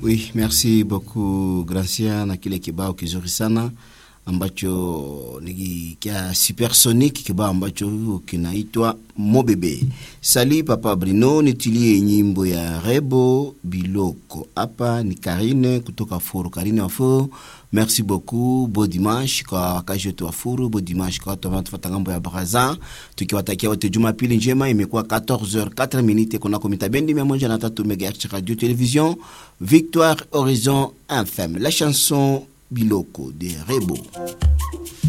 Oui, merci beaucoup Gracia na kile kibao kizuri sana ambacho ni kia supersonic, kibao ambacho kinaitwa Mobebe. Sali Papa Brino, nitilie nyimbo ya Rebo Biloko. Hapa ni Karine kutoka Furu. Karine wa Furu, merci beaucoup. Bo dimanche kwa wakazi wetu wa Furu, bo dimanche kwa watu wanatufuata ngambo ya Baraza, tukiwatakia wote Jumapili njema. Imekuwa 14h 4 minutes kunako mitabendi 103 MHz radio television Victoire Horizon FM. La chanson Biloko de Rebo.